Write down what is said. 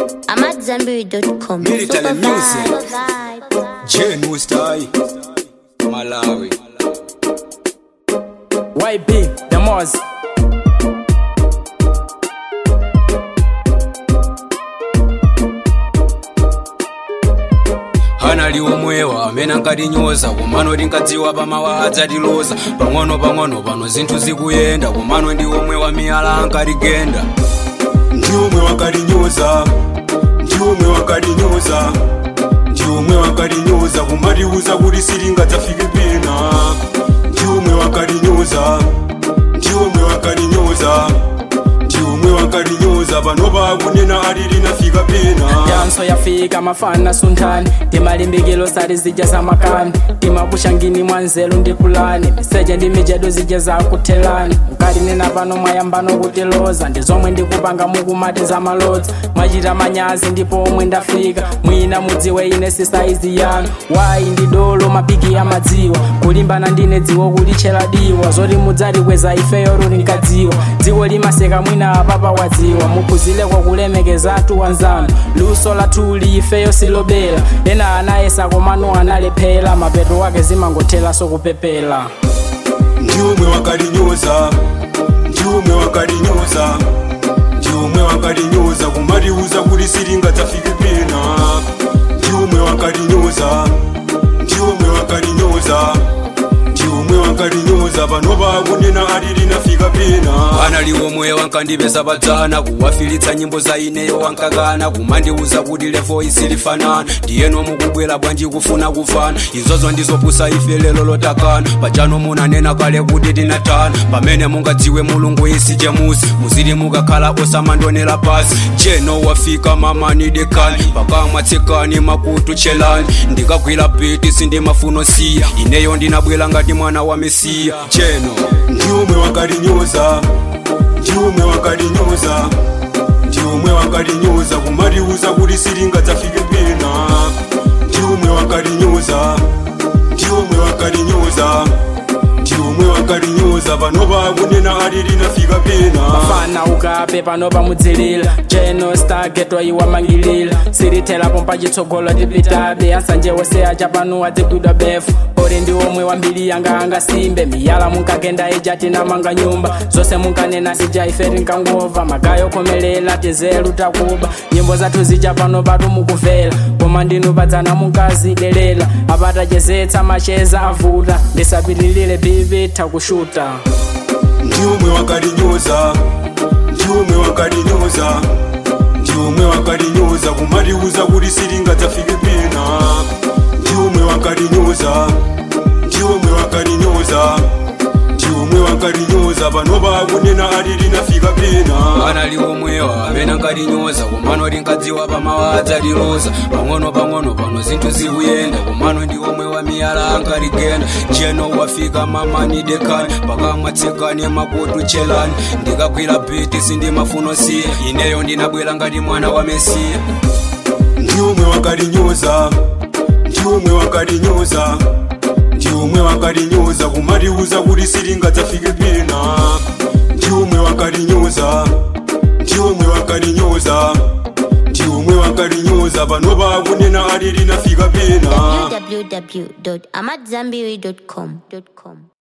I'm at Zenberry.com. Military Super music. vibe. Jane Mustai, Malawi. YB, the Moz. hana liomwewa amene ankatinyoza komano tinkadziwa pamawa adzatiloza pang'ono pang'ono pano zinthu zikuyenda komano ndi omwe wa miyala ankatigenda ndiomwe wakatinyoza ndiomwe wakatinyoza ndiomwe wakatinyoza kumatiuza kuti sitingadzafike pena ndiomwe wakatinyoza ndiomwe wakatinyoza ndiomwe wakatinyoza panopa akunena ati tinafika pena Danso yafika mafana sunthani timalimbikilo sati zija zamakani timabushangini mwanzelu ndi pulani miseche ndi mijedo zija zakuthelani mkati nena pano mwayambano kutiloza ndi zomwe ndikupanga mukumati zamalodzi mwachita manyazi ndipo omwe ndafika mwina mudziwe ine sisaizi yanu wayi ndi dolo mapiki amadziwa kulimbana ndine dziwo kulitchera diwa zoti mudzati kweza ifeyo tinkadziwa dziko limaseka mwina apapa wadziwa muphunzire kwa kulemekeza atu anzanu luso latuli ifeyo silobela ena anayesa komano analephera mapeto wake zimangothera sokupepera ndiomwe wakatinyoza ndiomwe wakatinyoza ndiomwe wakatinyoza kumatiuza kuti sitingadzafike pena ndiomwe wakatinyoza ndiomwe wakatinyoza ndiomwe wakatinyoza panopa akunena ati tinafika pena ana liwomwe wankandipeza padzana kuwafilitsa nyimbo za ineyo wankakana kumandiuza kuti levo isilifanana ndiyeno mukubwera bwanji kufuna kufana izozo ndizopusa ife lelo lotakana pajano munanena kale kuti tinatana pamene mungadziwe mulungu isi chemusi muzili mukakhala osamandonera pasi jeno wafika mamani dekani pakamwa tsekani makutu chelani ndikagwira biti sindimafuno siya ineyo ndinabwera ngati mwana wa mesiya jeno ndiomwe wakatinyoza ndiomwe wakatinyoza ndiomwe wakatinyoza kumatiuza kuti sitingadzafike pena ndiomwe wakatinyoza ndiomwe wakatinyoza ndiomwe wakatinyoza panopa akunena ati tinafika pena mafana ukape pano pamudzilila jeno stagetwa iwamangilila silithelapo mpachitsogolo tipitabe ansanje wose acha pano adzigwidwa befu ori ndi omwe wambiri yanga angasimbe miyala munkagenda ija tinamanga nyumba zonse munkanena sija ife tinkangova magayo khomelela tizelu takuba nyimbo zathu zija pano patu mukuvela koma ndinu padzana munkazidelela apatachezetsa macheza avuta ndisapitilile bibi takushuta ndiomwe wakatinyoza ndiomwe wakatinyoza ndiomwe wakatinyoza kumatiuza kuti sitingadzafike pena ndiomwe wakatinyoza ndiomwe wakatinyoza ndiomwe wakatinyoza panopa akunena ati tinafika pena ana liwomwewa amene ankatinyoza komano tinkadziwa pamawa adzatiloza pang'ono pang'ono pano zinthu zikuyenda komano ndi omwe wa miyala ankatigenda jeno wafika mamani dekani pakamwa tsekani makutu chelani ndikagwira biti sindimafuno siya ineyo ndinabwera ngati mwana wa mesiya ndiomwe wakatinyoza ndiomwe wakatinyoza ndiomwe wakatinyoza kumatiuza kuti sitingadzafike pena ndiomwe wakatinyoza ndiomwe wakatinyoza ndiomwe wakatinyoza panopa akunena ati tinafika pena www.amatzambiri.com.